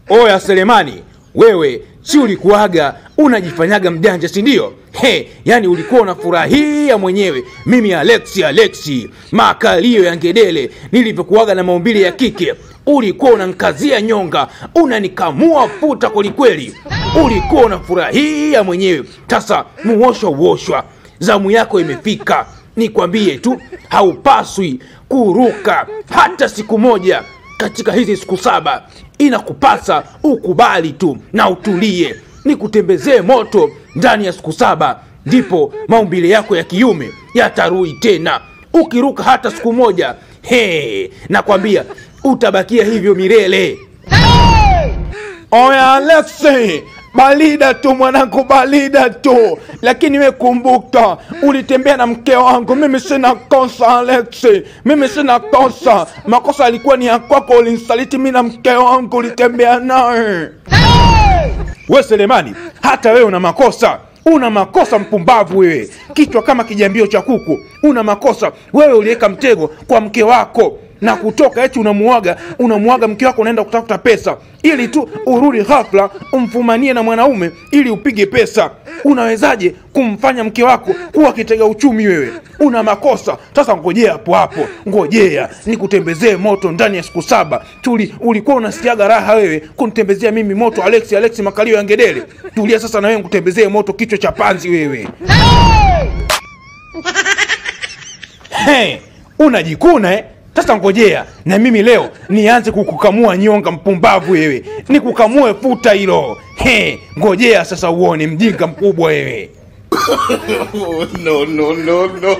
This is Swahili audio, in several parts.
oya selemani wewe si ulikuwaga unajifanyaga mjanja si ndio he yani ulikuwa unafurahia mwenyewe mimi alexi alexi makalio ya ngedele nilivyokuwaga na maumbile ya kike ulikuwa unankazia nyonga unanikamua futa kwelikweli ulikuwa unafurahia mwenyewe sasa muoshwa uoshwa zamu yako imefika nikwambie tu haupaswi kuruka hata siku moja katika hizi siku saba inakupasa ukubali tu na utulie nikutembezee moto ndani ya siku saba ndipo maumbile yako ya kiume yatarui tena ukiruka hata siku moja he nakwambia utabakia hivyo milele oya alexi balida tu mwanangu balida tu lakini we kumbuka ulitembea na mke wangu mimi sina kosa alexi mimi sina kosa makosa alikuwa ni ya kwako ulinsaliti mi na mke wangu ulitembea naye we selemani hata wewe una makosa una makosa mpumbavu wewe kichwa kama kijambio cha kuku una makosa wewe uliweka mtego kwa mke wako na kutoka eti unamuaga unamuaga mke wako unaenda kutafuta pesa ili tu urudi ghafla umfumanie na mwanaume ili upige pesa unawezaje kumfanya mke wako kuwa kitega uchumi wewe una makosa sasa ngojea hapo hapo ngojea nikutembezee moto ndani ya siku saba tuli ulikuwa unasikiaga raha wewe kunitembezea mimi moto alexi alexi makalio ya ngedele tulia sasa na wewe nkutembezee moto kichwa cha panzi wewe hey, unajikuna eh? sasa ngojea na mimi leo nianze kukukamua nyonga mpumbavu wewe nikukamue futa hilo He, ngojea sasa uone mjinga mkubwa wewe Oh, no, no, no, no.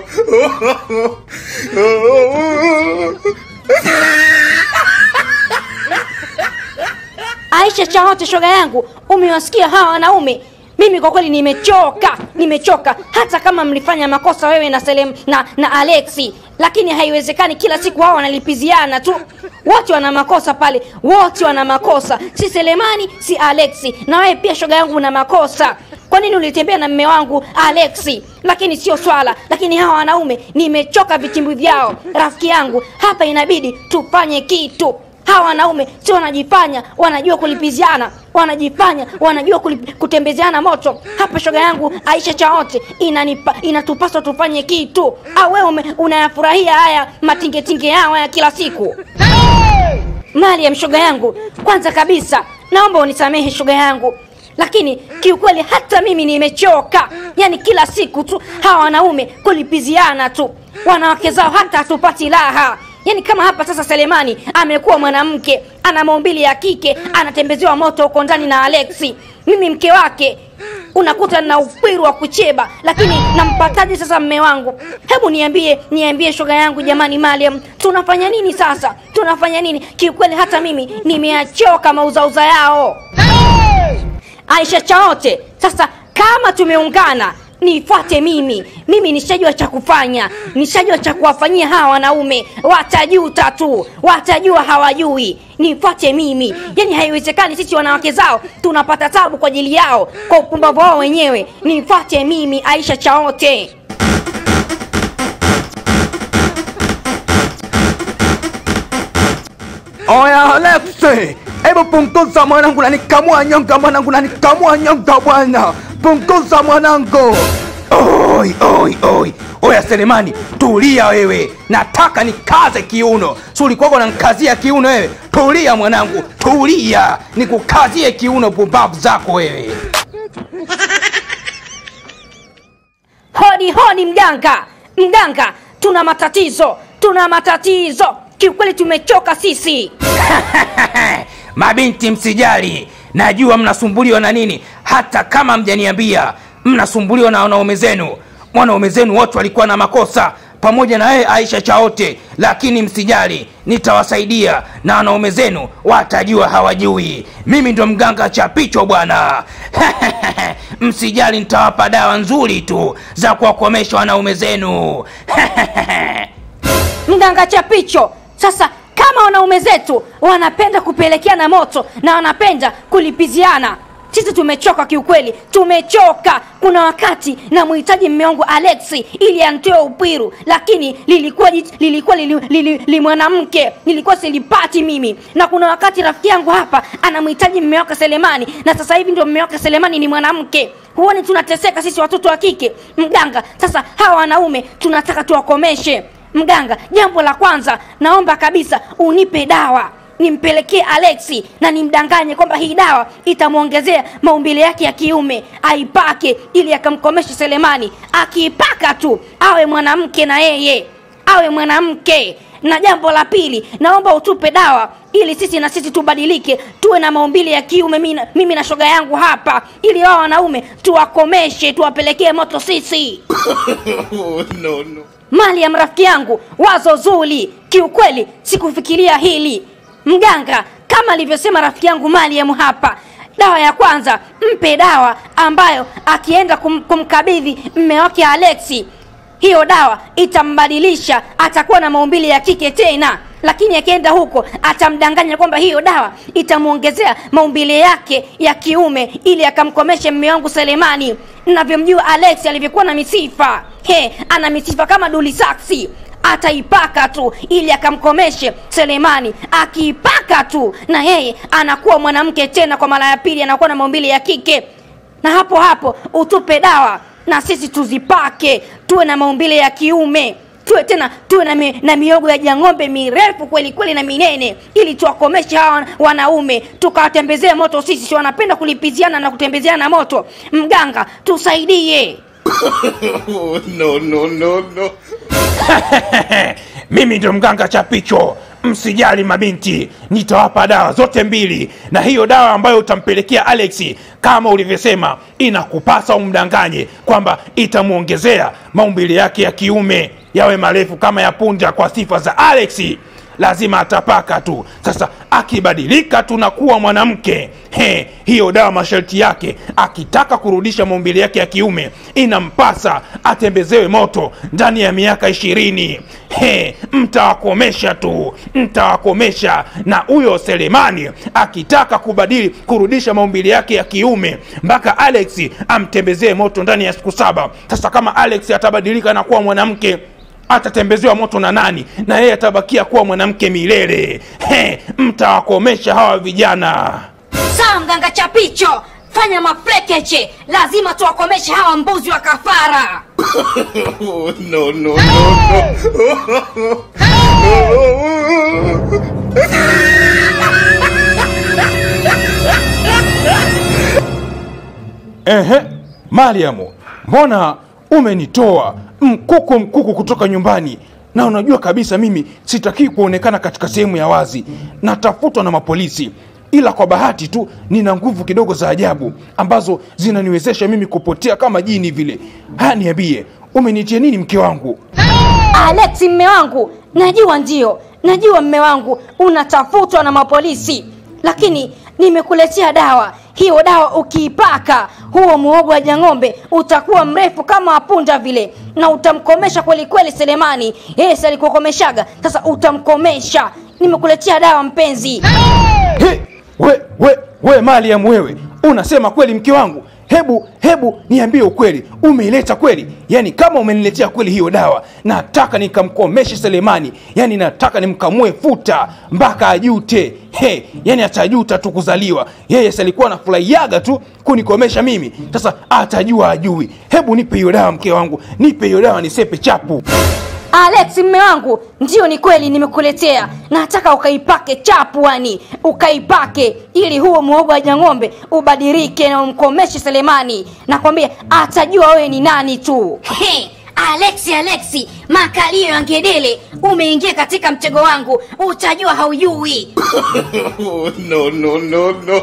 Aisha Chaote, shoga yangu, umewasikia hawa wanaume? Mimi kwa kweli nimechoka, nimechoka. Hata kama mlifanya makosa wewe na Selem na, na Alexi, lakini haiwezekani kila siku hao wanalipiziana tu. Wote wana makosa pale, wote wana makosa, si Selemani si Alexi. Na wewe pia shoga yangu una makosa. Kwa nini ulitembea na mme wangu Alexi? Lakini sio swala. Lakini hawa wanaume nimechoka vitimbi vyao. Rafiki yangu, hapa inabidi tufanye kitu hawa wanaume si wanajifanya wanajua kulipiziana wanajifanya wanajua kulip, kutembezeana moto hapa shoga yangu aisha chaote inanipa inatupaswa tufanye kitu au wewe ume- unayafurahia haya matingetinge yao haya kila siku mariam shoga yangu kwanza kabisa naomba unisamehe shoga yangu lakini kiukweli hata mimi nimechoka yaani kila siku tu hawa wanaume kulipiziana tu wanawake zao hata hatupati raha yaani kama hapa sasa selemani amekuwa mwanamke ana maumbili ya kike anatembezewa moto huko ndani na alexi mimi mke wake unakuta na ukwiru wa kucheba lakini nampataje sasa mme wangu hebu niambie niambie shoga yangu jamani mariam tunafanya nini sasa tunafanya nini kiukweli hata mimi nimeachoka mauzauza yao aisha chaote sasa kama tumeungana nifuate mimi mimi nishajua cha kufanya nishajua cha kuwafanyia hawa wanaume watajuta tu watajua hawajui nifuate mimi yani haiwezekani sisi wanawake zao tunapata tabu kwa ajili yao kwa upumbavu wao wenyewe nifuate mimi aisha chaote oya alexi hebu punguza mwanangu nanikamua nyonga mwanangu nanikamua nyonga bwana punguza mwanangu oi oi oi oya selemani tulia wewe nataka nikaze kiuno si ulikuwaga unankazia kiuno wewe tulia mwanangu tulia nikukazie kiuno pumbavu zako wewe hodi hodi mganga mganga tuna matatizo tuna matatizo kiukweli tumechoka sisi mabinti msijali najua mnasumbuliwa na nini hata kama mjaniambia mnasumbuliwa na wanaume zenu wanaume zenu wote walikuwa na makosa pamoja na yeye aisha chaote lakini msijali nitawasaidia na wanaume zenu watajua hawajui mimi ndo mganga chapicho bwana msijali nitawapa dawa nzuri tu za kuwakomesha wanaume zenu mganga chapicho sasa kama wanaume zetu wanapenda kupelekeana moto na wanapenda kulipiziana sisi tumechoka kiukweli tumechoka kuna wakati namhitaji mme wangu alexi ili antoe upwiru lakini lilikuwa jit- lilikuwa li, li, li, li mwanamke nilikuwa silipati mimi na kuna wakati rafiki yangu hapa anamhitaji mme wake selemani na sasa hivi ndio mme wake selemani ni mwanamke huoni tunateseka sisi watoto wa kike mganga sasa hawa wanaume tunataka tuwakomeshe mganga jambo la kwanza naomba kabisa unipe dawa nimpelekee alexi na nimdanganye kwamba hii dawa itamwongezea maumbile yake ya kiume aipake ili akamkomeshe selemani akiipaka tu awe mwanamke na yeye awe mwanamke na jambo la pili naomba utupe dawa ili sisi na sisi tubadilike tuwe na maumbile ya kiume mimi na- mimi na shoga yangu hapa ili wao wanaume tuwakomeshe tuwapelekee moto sisi no, no. mali ya rafiki yangu wazo zuri kiukweli sikufikiria hili mganga kama alivyosema rafiki yangu mariam hapa dawa ya kwanza mpe dawa ambayo akienda kum, kumkabidhi mme wake alexi hiyo dawa itambadilisha atakuwa na maumbile ya kike tena lakini akienda huko atamdanganya kwamba hiyo dawa itamwongezea maumbile yake ya kiume ili akamkomeshe mme wangu selemani navyomjua alex alivyokuwa na misifa he ana misifa kama duli saksi ataipaka tu ili akamkomeshe selemani akiipaka tu na yeye anakuwa mwanamke tena kwa mara ya pili anakuwa na maumbile ya kike na hapo hapo utupe dawa na sisi tuzipake tuwe na maumbile ya kiume tuwe tena tuwe na, mi, na miogo ya jang'ombe mirefu kweli kweli na minene ili tuwakomeshe hawa wanaume tukawatembezee moto sisi si wanapenda kulipiziana na kutembezeana moto mganga tusaidie no, no, no, no. mimi ndio mganga chapicho msijali mabinti nitawapa dawa zote mbili na hiyo dawa ambayo utampelekea alexi kama ulivyosema inakupasa umdanganye kwamba itamwongezea maumbile yake ya kiume yawe marefu kama ya punja kwa sifa za alexi lazima atapaka tu sasa akibadilika tu na kuwa mwanamke he hiyo dawa masharti yake akitaka kurudisha maumbile yake ya kiume inampasa atembezewe moto ndani ya miaka ishirini he mtawakomesha tu mtawakomesha na huyo selemani akitaka kubadili kurudisha maumbile yake ya kiume mpaka alex amtembezee moto ndani ya siku saba sasa kama alex atabadilika na kuwa mwanamke atatembezewa moto na nani na yeye atabakia kuwa mwanamke milele he mtawakomesha hawa vijana sawa mganga chapicho fanya mafrekeche lazima tuwakomeshe hawa mbuzi wa kafara no, no, no, no. ehe mariamu mbona umenitoa mkuku mkuku kutoka nyumbani na unajua kabisa mimi sitakii kuonekana katika sehemu ya wazi natafutwa na mapolisi ila kwa bahati tu nina nguvu kidogo za ajabu ambazo zinaniwezesha mimi kupotea kama jini vile haya niambie umenitia nini mke wangu alex mme wangu najua ndio najua mme wangu unatafutwa na mapolisi lakini nimekuletea dawa hiyo dawa ukiipaka huo muogo wa jang'ombe utakuwa mrefu kama wapunda vile na utamkomesha kweli kweli selemani yeye si alikukomeshaga sasa utamkomesha nimekuletea dawa mpenzi He, we, we, we Mariam wewe unasema kweli mke wangu hebu hebu niambie ukweli umeileta kweli yaani kama umeniletea kweli hiyo dawa nataka nikamkomeshe selemani yaani nataka nimkamue futa mpaka ajute he yaani atajuta tu kuzaliwa yeye si alikuwa anafurahiaga tu kunikomesha mimi sasa atajua ajui hebu nipe hiyo dawa mke wangu nipe hiyo dawa nisepe chapu alex mme wangu ndio ni kweli nimekuletea nataka ukaipake chapuani ukaipake ili huo muogo wa jang'ombe ubadilike na umkomeshe selemani nakwambia atajua wewe ni nani tu He, alexi alexi makalio ya ngedele umeingia katika mtego wangu utajua haujui no, no, no, no.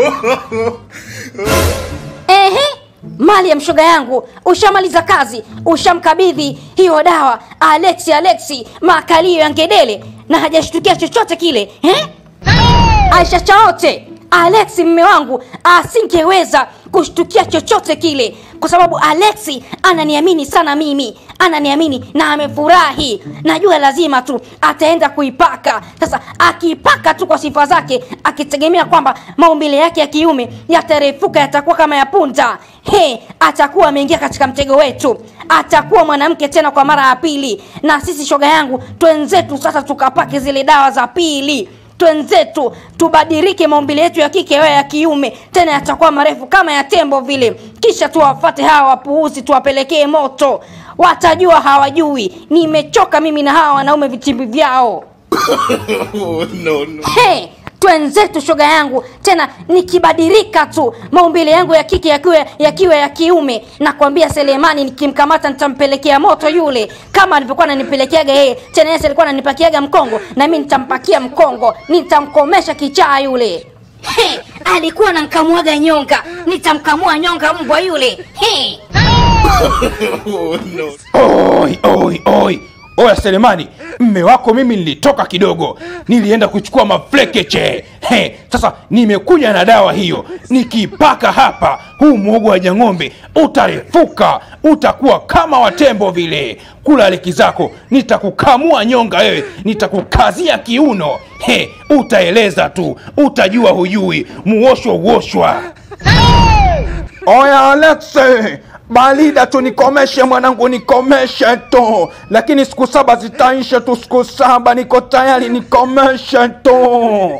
ehe mali ya mshoga yangu ushamaliza kazi ushamkabidhi hiyo dawa alexi alexi makalio ya ngedele na hajashtukia chochote kile eh? aisha chaote alexi mme wangu asingeweza kushtukia chochote kile kwa sababu alexi ananiamini sana mimi ananiamini na amefurahi najua lazima tu ataenda kuipaka sasa akiipaka tu kwa sifa zake akitegemea kwamba maumbile yake ya kiume yatarefuka yatakuwa kama ya punda he atakuwa ameingia katika mtego wetu atakuwa mwanamke tena kwa mara ya pili na sisi shoga yangu twenzetu sasa tukapake zile dawa za pili twenzetu tubadilike maumbile yetu ya kike yawe ya kiume tena yatakuwa marefu kama ya tembo vile kisha tuwafate hawa wapuuzi tuwapelekee moto watajua hawajui nimechoka mimi na hawa wanaume vitimbi vyao Oh, no, no. hey, twenzetu shoga yangu tena nikibadilika tu maumbile yangu ya kike yakiwa yakiwa ya kiume nakwambia selemani nikimkamata nitampelekea moto yule kama alivyokuwa nanipelekeaga yeye tena yeye alikuwa ananipakiaga mkongo na mi nitampakia mkongo nitamkomesha kichaa yule He, alikuwa nankamuaga nyonga nitamkamua nyonga mbwa yule He. Oh, no. oi oi oi oya selemani mme wako mimi nilitoka kidogo nilienda kuchukua maflekeche he sasa nimekuja na dawa hiyo nikipaka hapa huu mwogo wa jang'ombe utarefuka utakuwa kama watembo vile kula leki zako nitakukamua nyonga wewe nitakukazia kiuno he utaeleza tu utajua hujui muoshwa uoshwa oya alexe balida tu nikomeshe mwanangu nikomeshe tu lakini siku saba zitaisha tu siku saba niko tayari nikomeshe tu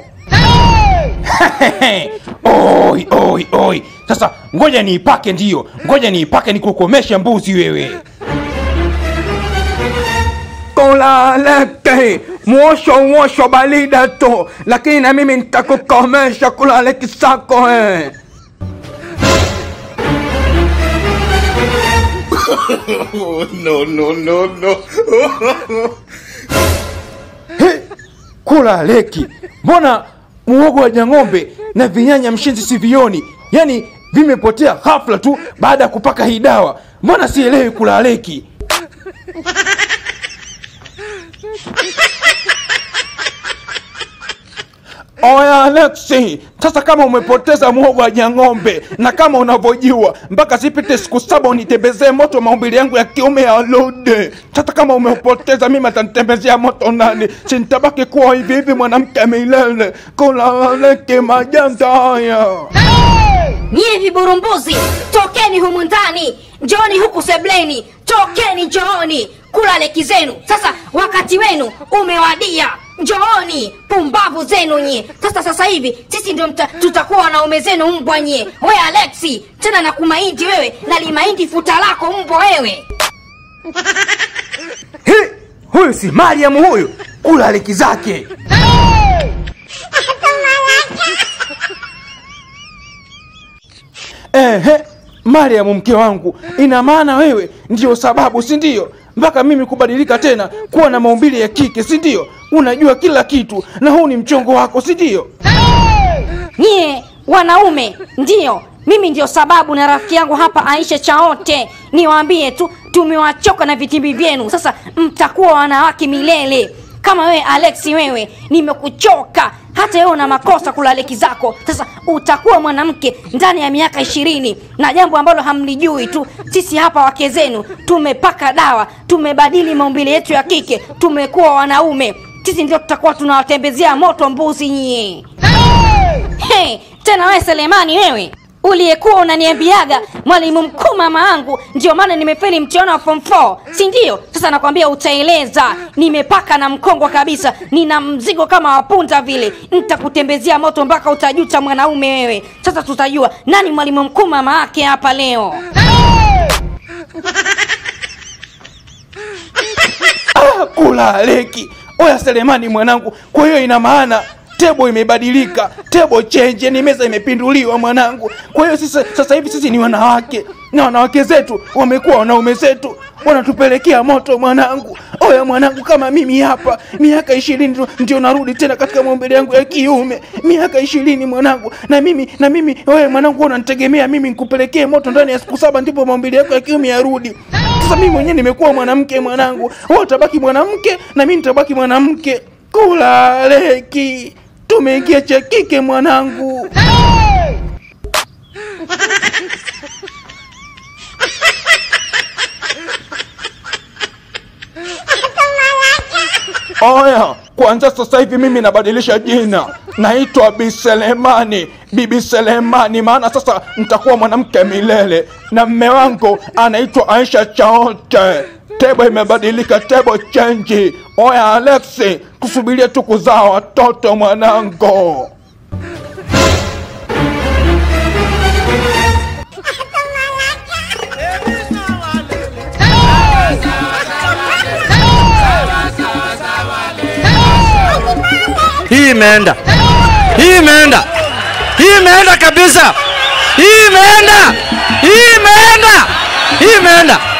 oi oi oi sasa ngoja niipake ndiyo ngoja niipake nikukomeshe mbuzi wewe kulaleke mwosho mwosho balida tu lakini na mimi nitakukomesha kulaleki sako eh. Oh, no, no, no, no. He, kula leki mbona muogo wa jang'ombe na vinyanya mshenzi sivioni yaani vimepotea hafla tu baada ya kupaka hii dawa mbona sielewi kula leki oya alexi sasa kama umepoteza muogo wa jang'ombe na kama unavyojua mpaka zipite siku saba unitembezee moto maumbili yangu ya kiume ya lode sasa kama umepoteza mimi atanitembezea moto nani sintabaki kuwa hivi hivi mwanamke milele kulaleke majanga haya nyie viburumbuzi tokeni humu ndani njooni huku sebleni tokeni njooni kula leki zenu sasa wakati wenu umewadia njooni pumbavu zenu nyie sasa sasa hivi sisi ndio mta- tutakuwa wanaume zenu mbwa nyie we alexi tena na kumaindi wewe na limaindi futa lako mbwa wewe Hi, huyu si mariam huyu kula leki zake ehe mariam mke wangu ina maana wewe ndiyo sababu si ndio mpaka mimi kubadilika tena kuwa na maumbile ya kike si ndio unajua kila kitu na huu ni mchongo wako si ndio nyie wanaume ndiyo mimi ndio sababu na rafiki yangu hapa aisha chaote niwaambie tu tumewachoka na vitimbi vyenu sasa mtakuwa wanawake milele kama wewe alexi wewe nimekuchoka hata wewe una makosa kulaleki zako sasa utakuwa mwanamke ndani ya miaka ishirini na jambo ambalo hamlijui tu sisi hapa wake zenu tumepaka dawa tumebadili maumbile yetu ya kike tumekuwa wanaume sisi ndio tutakuwa tunawatembezea moto mbuzi nyie hey, tena wewe selemani wewe uliyekuwa unaniambiaga mwalimu mkuu mama yangu ndio maana nimefeli mtihani wa form 4 si ndio sasa nakwambia utaeleza nimepaka na mkongwa kabisa nina mzigo kama wapunda vile nitakutembezea moto mpaka utajuta mwanaume wewe sasa tutajua nani mwalimu mkuu mama yake hapa leo ah, kula leki oya selemani mwanangu kwa hiyo ina maana tebo imebadilika tebo chenje ni meza imepinduliwa mwanangu kwa hiyo sisi sasa hivi sisi ni wanawake na wanawake zetu wamekuwa wanaume zetu wanatupelekea moto mwanangu oya mwanangu kama mimi hapa miaka ishirini tu ndio narudi tena katika maumbile yangu ya kiume miaka ishirini mwanangu na mimi na mimi oye mwanangu wewe unanitegemea mimi nikupelekee moto ndani ya siku saba ndipo maumbile yako ya kiume yarudi sasa mimi mwenyewe nimekuwa mwanamke mwanangu wewe utabaki mwanamke na mimi nitabaki mwanamke kula leki tumeingia cha kike mwanangu Oya, kuanzia sasa hivi mimi nabadilisha jina, naitwa Bi Selemani, Bibi Selemani, maana sasa nitakuwa mwanamke milele, na mme wangu anaitwa Aisha Chaote. Tebo imebadilika, tebo chenji. Oya Alexi, tusubirie tu kuzaa watoto mwanangu. hii imeenda, hii imeenda, hii imeenda kabisa, hii imeenda, hii imeenda, hii imeenda.